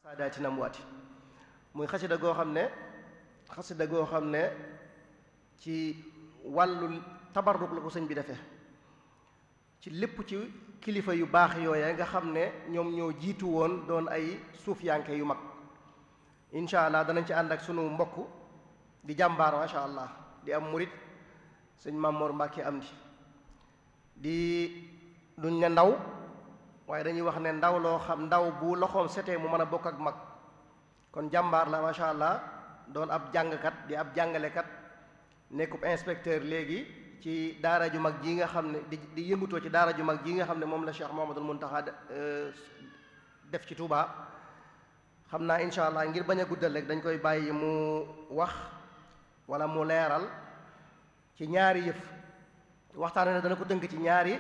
saadaati namwaati muy xasida goo xam ne xasida goo xam ne ci wàllu tabarruk la ko sëñ bi defee ci lépp ci kilifa yu baax yooya nga xam ne ñoom ñoo jiitu woon doon ay suufiyanke yu mag incha allah danañ ci ànd ak sunu mbokk di jàmbaar macha allah di am murit sëñ Mamoor Mbàkke am di di duñ ne ndaw waaye dañuy wax ne ndaw loo xam ndaw bu loxoom setee mu mën a bokk ak mag kon jàmbaar la macha allah doon ab jàngkat di ab jàngalekat nekkub inspecteur léegi ci daara ju mag ji nga xam ne di di yëngutoo ci daara ju mag ji nga xam ne moom la Cheikh Mouhamadoul Mountakha def ci Touba xam naa incha allah ngir bañ a guddal rek dañ koy bàyyi mu wax wala mu leeral ci ñaari yëf waxtaan ne dana ko dënk ci ñaari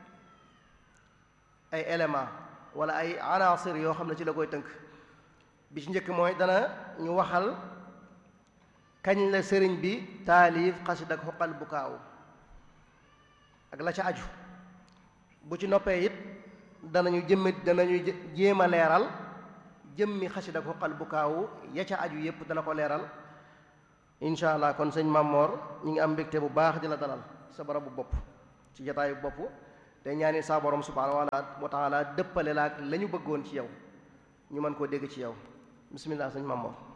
ay élément wala ay anaasir yoo xam ne ci la koy tënk bi ci njëkk mooy dana ñu waxal kañ la sëriñ bi taalif xasid ak xoqal bu kaaw ak la ca aju bu ci noppee it danañu jëmmi danañu jéem a leeral jëmmi xasid ak xoqal bu kaaw ya ca aju yépp dana ko leeral incha allah kon sëñ Mamor ñi ngi am mbégte bu baax di la dalal sa barabu bopp ci jataayu bopp te ñaani saa borom subhaanahu wa taala dëppale la ak la ñu bëggoon ci yow ñu mën koo dégg ci yow bismillah sëñ Mamor